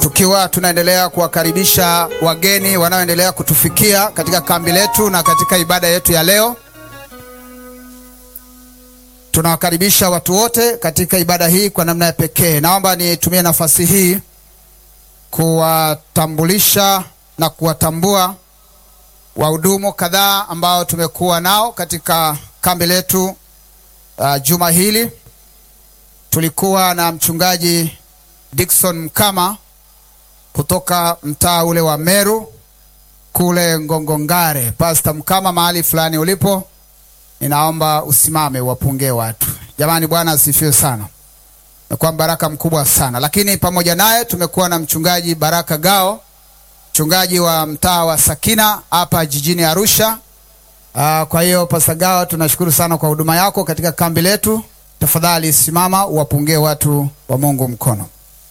tukiwa tunaendelea kuwakaribisha wageni wanaoendelea kutufikia katika kambi letu na katika ibada yetu ya leo. Tunawakaribisha watu wote katika ibada hii kwa namna ya pekee. Naomba nitumie nafasi hii kuwatambulisha na kuwatambua wahudumu kadhaa ambao tumekuwa nao katika kambi letu uh, juma hili. Tulikuwa na mchungaji Dickson Mkama kutoka mtaa ule wa Meru kule Ngongongare. Pastor Mkama, mahali fulani ulipo, ninaomba usimame wapunge watu. Jamani, Bwana asifiwe sana. Imekuwa baraka mkubwa sana, lakini pamoja naye tumekuwa na mchungaji Baraka Gao, mchungaji wa mtaa wa Sakina hapa jijini Arusha. Uh, kwa hiyo Pastor Gao, tunashukuru sana kwa huduma yako katika kambi letu. Tafadhali simama uwapungie watu wa Mungu mkono.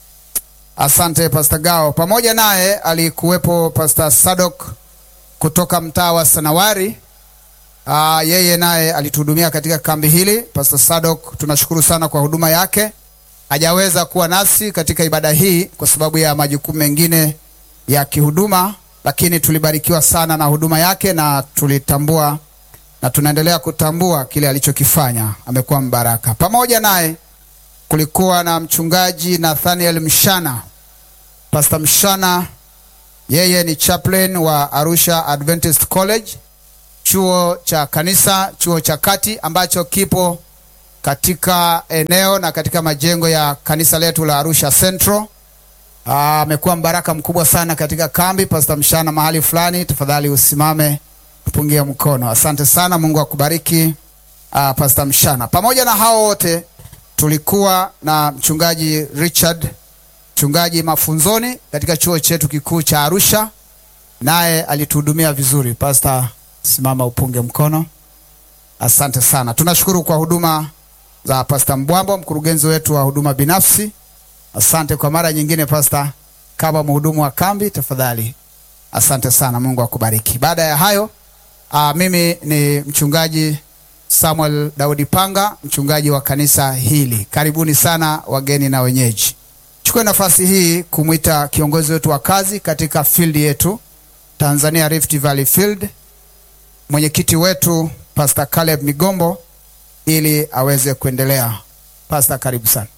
Asante Pastor Gao. Pamoja naye alikuwepo Pastor Sadok kutoka mtaa wa Sanawari. Aa, yeye naye alituhudumia katika kambi hili. Pastor Sadok, tunashukuru sana kwa huduma yake. Hajaweza kuwa nasi katika ibada hii kwa sababu ya majukumu mengine ya kihuduma, lakini tulibarikiwa sana na huduma yake na tulitambua na tunaendelea kutambua kile alichokifanya. Amekuwa mbaraka. Pamoja naye kulikuwa na mchungaji Nathaniel Mshana. Pastor Mshana yeye ni chaplain wa Arusha Adventist College, chuo cha kanisa, chuo cha kati ambacho kipo katika eneo na katika majengo ya kanisa letu la Arusha Central. Amekuwa mbaraka mkubwa sana katika kambi. Pastor Mshana, mahali fulani, tafadhali usimame tupungie mkono. Asante sana, Mungu akubariki. Aa, Pastor Mshana. Pamoja na hao wote tulikuwa na mchungaji Richard, mchungaji mafunzoni katika chuo chetu kikuu cha Arusha, naye alituhudumia vizuri. Pastor, simama upunge mkono. Asante sana, tunashukuru kwa huduma za Pastor Mbwambo, mkurugenzi wetu wa huduma binafsi. Asante kwa mara nyingine Pastor, kama mhudumu wa kambi, tafadhali. Asante sana, Mungu akubariki. Baada ya hayo, aa, mimi ni mchungaji Samuel Daudi Panga, mchungaji wa kanisa hili. Karibuni sana wageni na wenyeji. Chukue nafasi hii kumwita kiongozi wetu wa kazi katika field yetu Tanzania Rift Valley Field, mwenyekiti wetu Pastor Caleb Migombo ili aweze kuendelea. Pastor, karibu sana.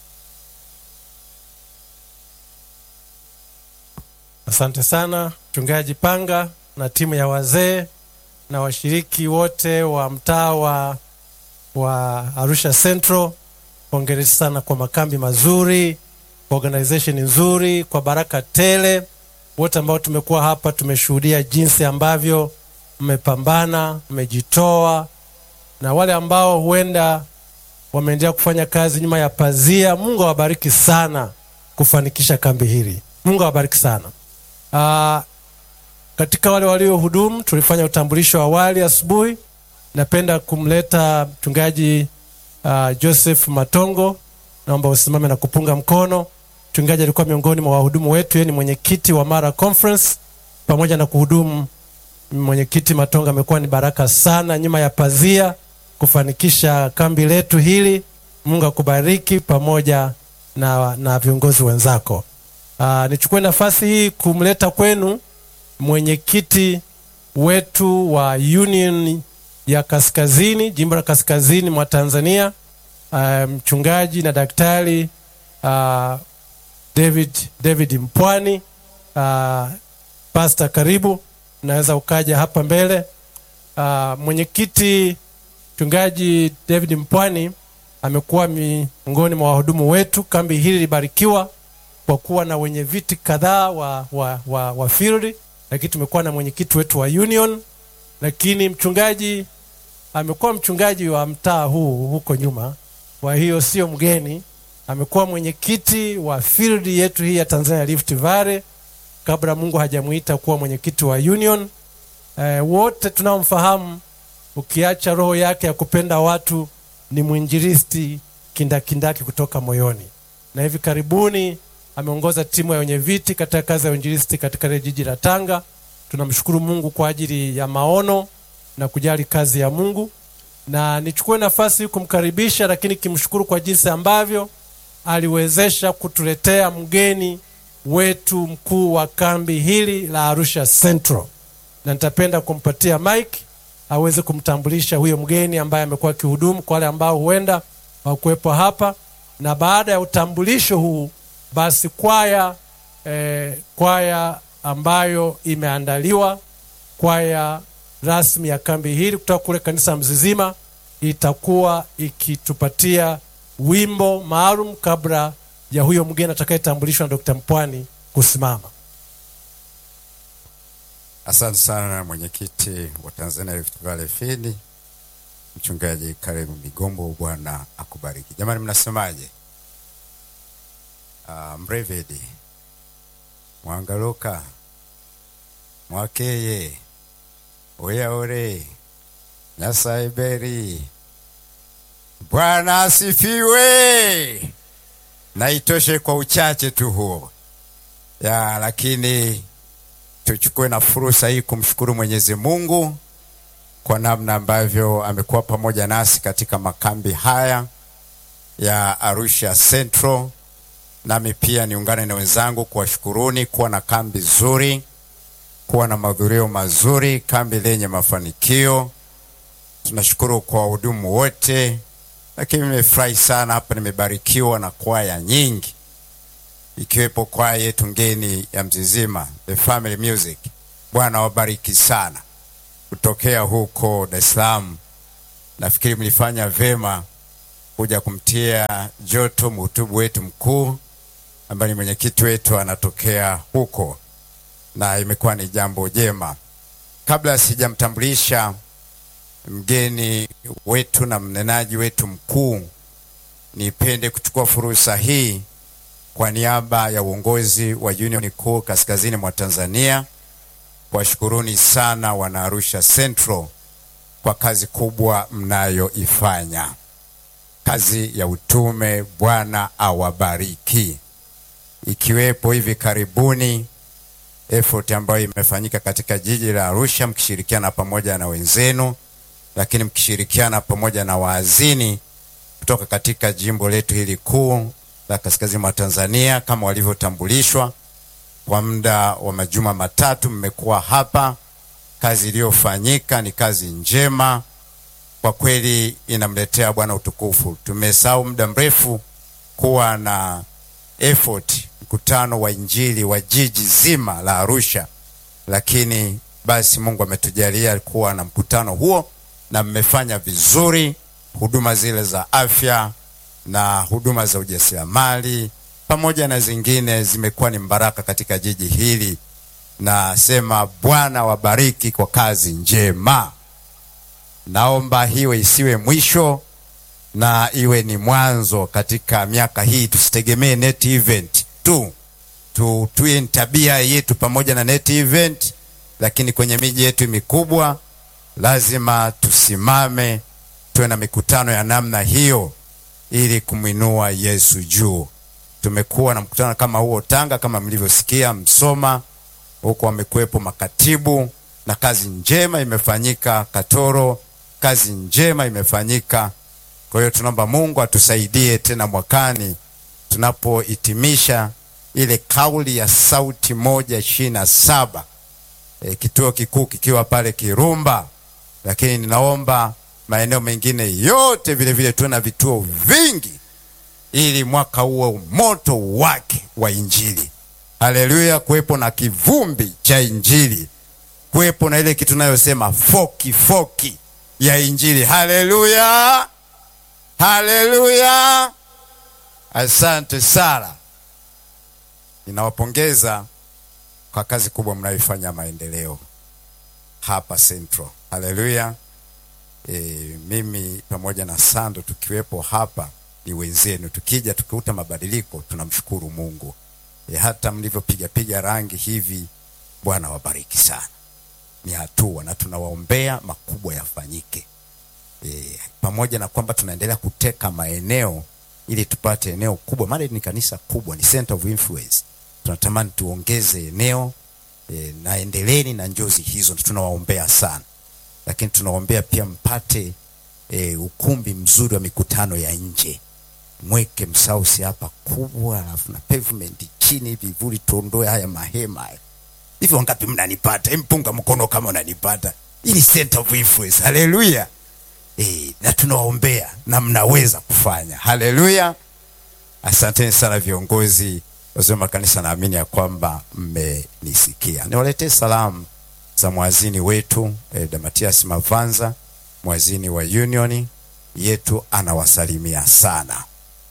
Asante sana mchungaji Panga na timu ya wazee na washiriki wote wa mtaa wa, wa Arusha Central. Hongereni sana kwa makambi mazuri, kwa organization nzuri, kwa baraka tele. Wote ambao tumekuwa hapa tumeshuhudia jinsi ambavyo mmepambana, mmejitoa, na wale ambao huenda wameendelea kufanya kazi nyuma ya pazia. Mungu awabariki sana kufanikisha kambi hili. Mungu awabariki sana. Aa, katika wale waliohudumu tulifanya utambulisho wa awali asubuhi. Napenda kumleta mchungaji uh, Joseph Matongo, naomba usimame na kupunga mkono. Mchungaji alikuwa miongoni mwa wahudumu wetu, yeye ni mwenyekiti wa Mara Conference. Pamoja na kuhudumu, mwenyekiti Matongo amekuwa ni baraka sana nyuma ya pazia kufanikisha kambi letu hili. Mungu akubariki pamoja na, na viongozi wenzako. Uh, nichukue nafasi hii kumleta kwenu mwenyekiti wetu wa Union ya Kaskazini, jimbo la Kaskazini mwa Tanzania, uh, mchungaji na daktari uh, David, David Mpwani. Uh, Pastor, karibu, unaweza ukaja hapa mbele. Uh, mwenyekiti mchungaji David Mpwani amekuwa miongoni mwa wahudumu wetu. Kambi hili libarikiwa kwa kuwa na wenye viti kadhaa wa, wa, wa, wa field lakini tumekuwa na mwenyekiti wetu wa union, lakini mchungaji amekuwa mchungaji wa mtaa huu huko nyuma, kwa hiyo sio mgeni. Amekuwa mwenyekiti wa field yetu hii ya Tanzania Rift Valley kabla Mungu hajamuita kuwa mwenyekiti wa union. E, wote tunaomfahamu, ukiacha roho yake ya kupenda watu, ni mwinjilisti kindakindaki kutoka moyoni, na hivi karibuni ameongoza timu ya wenye viti katika kazi ya uinjilisti katika ile jiji la Tanga. Tunamshukuru Mungu kwa ajili ya maono na kujali kazi ya Mungu, na nichukue nafasi hii kumkaribisha, lakini kimshukuru kwa jinsi ambavyo aliwezesha kutuletea mgeni wetu mkuu wa kambi hili la Arusha Central, na nitapenda kumpatia mike aweze kumtambulisha huyo mgeni ambaye amekuwa akihudumu kwa wale ambao huenda hawakuwepo hapa, na baada ya utambulisho huu basi kwaya eh, kwaya ambayo imeandaliwa kwaya rasmi ya kambi hili kutoka kule kanisa Mzizima itakuwa ikitupatia wimbo maalum kabla ya huyo mgeni atakayetambulishwa na Dr. Mpwani kusimama. Asante sana mwenyekiti wa Tanzania Rift Valley Field, mchungaji Karimu Migombo, Bwana akubariki. Jamani, mnasemaje? Uh, Mrevedi Mwangaluka Mwakeye Oyaore Nyasaiberi, Bwana asifiwe. Na itoshe kwa uchache tu huo ya, lakini tuchukue na fursa hii kumshukuru Mwenyezi Mungu kwa namna ambavyo amekuwa pamoja nasi katika makambi haya ya Arusha Central. Nami pia niungane na wenzangu kuwashukuruni kuwa na kambi zuri, kuwa na mahudhurio mazuri, kambi lenye mafanikio. Tunashukuru kwa wahudumu wote, lakini nimefurahi sana hapa, nimebarikiwa na kwaya nyingi ikiwepo kwaya yetu ngeni ya Mzizima, the family music. Bwana wabariki sana kutokea huko Dar es Salaam. Nafikiri mlifanya vema kuja kumtia joto mhutubu wetu mkuu ambaye ni mwenyekiti wetu anatokea huko, na imekuwa ni jambo jema. Kabla sijamtambulisha mgeni wetu na mnenaji wetu mkuu, nipende kuchukua fursa hii kwa niaba ya uongozi wa Union Kuu kaskazini mwa Tanzania kuwashukuruni sana wana Arusha Central kwa kazi kubwa mnayoifanya, kazi ya utume. Bwana awabariki, ikiwepo hivi karibuni effort ambayo imefanyika katika jiji la Arusha mkishirikiana pamoja na wenzenu, lakini mkishirikiana pamoja na waazini kutoka katika jimbo letu hili kuu la kaskazini mwa Tanzania kama walivyotambulishwa kwa muda wa majuma matatu mmekuwa hapa. Kazi iliyofanyika ni kazi njema kwa kweli, inamletea Bwana utukufu. Tumesahau muda mrefu kuwa na effort, mkutano wa injili wa jiji zima la Arusha, lakini basi Mungu ametujalia kuwa na mkutano huo na mmefanya vizuri. Huduma zile za afya na huduma za ujasiriamali pamoja na zingine zimekuwa ni mbaraka katika jiji hili. Nasema Bwana wabariki kwa kazi njema. Naomba hiyo isiwe mwisho na iwe ni mwanzo katika miaka hii. Tusitegemee net event tu, tu tuwe ni tabia yetu pamoja na net event, lakini kwenye miji yetu mikubwa lazima tusimame, tuwe na mikutano ya namna hiyo ili kumwinua Yesu juu. Tumekuwa na mkutano kama huo Tanga, kama mlivyosikia Msoma, huko wamekuwepo makatibu na kazi njema imefanyika Katoro, kazi njema imefanyika. Kwa hiyo tunaomba Mungu atusaidie tena mwakani tunapohitimisha ile kauli ya sauti moja ishirini na saba e, kituo kikuu kikiwa pale Kirumba, lakini ninaomba maeneo mengine yote vile vile tuwe na vituo vingi ili mwaka huo moto wake wa injili, haleluya, kuwepo na kivumbi cha injili, kuwepo na ile kitu tunayosema foki foki ya injili. Haleluya, haleluya! Asante sana, ninawapongeza kwa kazi kubwa mnayoifanya maendeleo hapa Central. Haleluya. E, mimi pamoja na Sando tukiwepo hapa ni wenzenu, tukija tukikuta mabadiliko tunamshukuru Mungu. E, hata mlivyopiga piga rangi hivi, Bwana wabariki sana, ni hatua na tunawaombea makubwa yafanyike. E, pamoja na kwamba tunaendelea kuteka maeneo ili tupate eneo kubwa, maana ni kanisa kubwa, ni center of influence. Tunatamani tuongeze eneo e, na endeleeni na njozi hizo, tunawaombea sana lakini tunaombea pia mpate e, ukumbi mzuri wa mikutano ya nje, mweke msausi hapa kubwa, alafu na pavement chini vivuli, tuondoe haya mahema haya. Hivi wangapi mnanipata? Mpunga mkono kama unanipata. Hii ni center of influence. Haleluya. Eh, na tunawaombea na mnaweza kufanya. Haleluya. Asanteni sana viongozi wazee wa makanisa, naamini ya kwamba mmenisikia. Niwaletee salamu za mwazini wetu eh, Damatias Mavanza, mwazini wa Union yetu, anawasalimia sana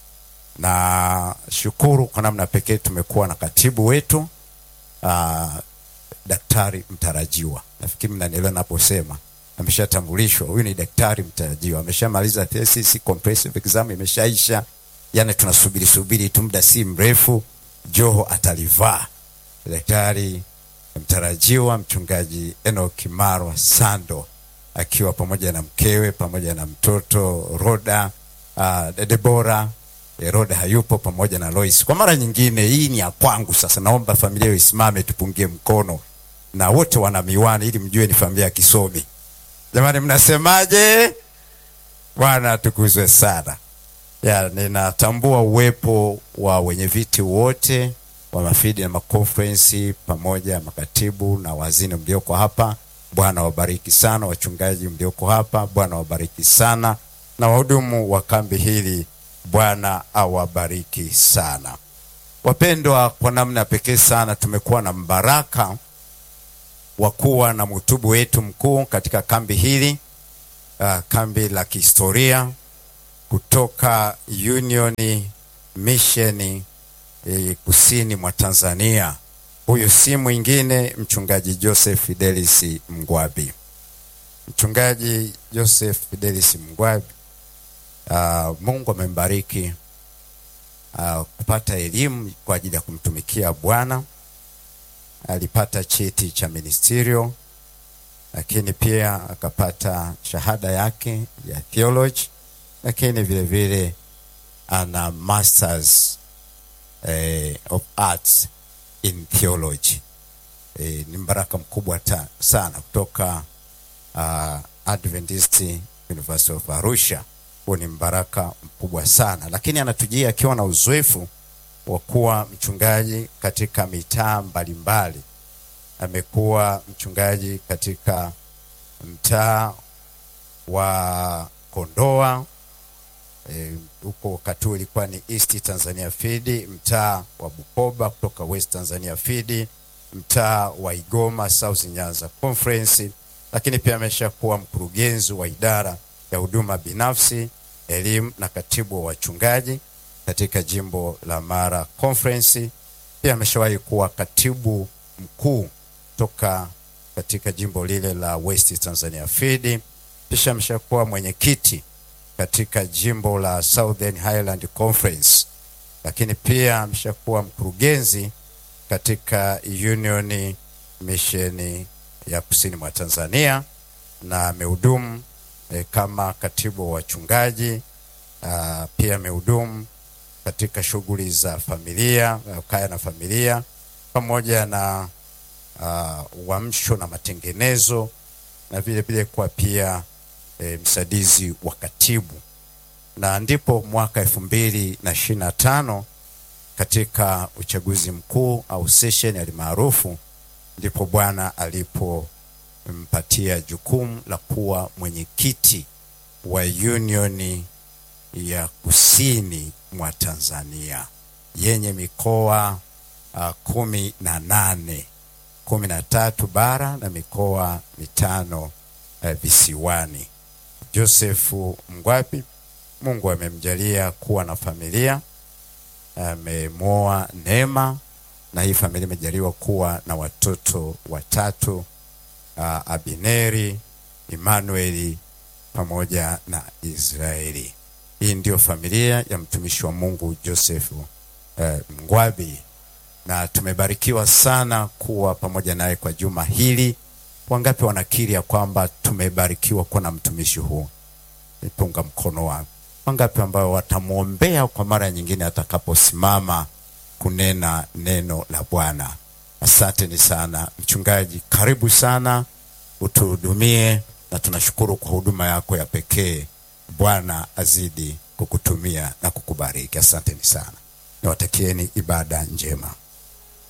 na shukuru kwa namna pekee tumekuwa na katibu wetu uh, daktari mtarajiwa. Nafikiri mnanielewa naposema ameshatambulishwa. Huyu ni daktari mtarajiwa, ameshamaliza thesis, comprehensive exam imeshaisha, yani tunasubiri subiri tu, muda si mrefu joho atalivaa. Daktari mtarajiwa mchungaji Enoch Marwa Sando akiwa pamoja na mkewe pamoja na mtoto Roda uh, Debora eh, Roda hayupo pamoja na Lois. Kwa mara nyingine, hii ni ya kwangu sasa. Naomba familia hiyo isimame, tupungie mkono na wote wana miwani ili mjue ni familia ya kisomi. Jamani, mnasemaje? Bwana atukuzwe sana. Ya, ninatambua uwepo wa wenye viti wote wa mafidi na makonferensi pamoja makatibu na wazini mlioko hapa. Bwana wabariki sana. Wachungaji mlioko hapa, Bwana wabariki sana, na wahudumu wa kambi hili, Bwana awabariki sana. Wapendwa, kwa namna pekee sana tumekuwa na mbaraka wa kuwa na mhutubu wetu mkuu katika kambi hili, uh, kambi la kihistoria kutoka Union Mission eh, kusini mwa Tanzania. Huyu si mwingine mchungaji Joseph Fidelis Mgwabi. Mchungaji Joseph Fidelis Mgwabi, uh, Mungu amembariki uh, kupata elimu kwa ajili ya kumtumikia Bwana. Alipata cheti cha ministerial, lakini pia akapata shahada yake ya theology, lakini vile vile ana masters eh, of arts in theology. Eh, ni mbaraka mkubwa ta, sana kutoka uh, Adventist University of Arusha. Huo ni mbaraka mkubwa sana, lakini anatujia akiwa na uzoefu wa kuwa mchungaji katika mitaa mbalimbali. Amekuwa mchungaji katika mtaa wa Kondoa huko e, wakati huo ilikuwa ni East Tanzania Feed, mtaa wa Bukoba kutoka West Tanzania Feed, mtaa wa Igoma South Nyanza Conference, lakini pia ameshakuwa mkurugenzi wa idara ya huduma binafsi, elimu na katibu wa wachungaji katika jimbo la Mara Conference. Pia ameshawahi kuwa katibu mkuu toka katika jimbo lile la West Tanzania Feed. Kisha ameshakuwa mwenyekiti katika jimbo la Southern Highland Conference, lakini pia ameshakuwa mkurugenzi katika Union Mission ya kusini mwa Tanzania na amehudumu eh, kama katibu wa wachungaji. Uh, pia amehudumu katika shughuli za familia, kaya na familia pamoja na uh, uamsho na matengenezo na vile vile kuwa pia e, msaidizi wa katibu na ndipo mwaka elfu mbili na ishirini na tano katika uchaguzi mkuu au session alimaarufu, ndipo Bwana alipompatia jukumu la kuwa mwenyekiti wa Union ya kusini mwa Tanzania yenye mikoa uh, kumi na nane kumi na tatu bara na mikoa mitano uh, visiwani. Josefu Mgwabi, Mungu amemjalia kuwa na familia, amemwoa Neema na hii familia imejaliwa kuwa na watoto watatu, uh, Abineri, Emanueli pamoja na Israeli. Hii ndio familia ya mtumishi wa Mungu Josefu uh, Mgwabi, na tumebarikiwa sana kuwa pamoja naye kwa juma hili. Wangapi wanakiri ya kwamba tumebarikiwa kuwa na mtumishi huu? Nipunga mkono wangu. Wangapi ambao watamwombea kwa mara nyingine atakaposimama kunena neno la Bwana? Asanteni sana mchungaji, karibu sana utuhudumie, na tunashukuru kwa huduma yako ya pekee. Bwana azidi kukutumia na kukubariki. Asanteni sana, niwatakieni ibada njema.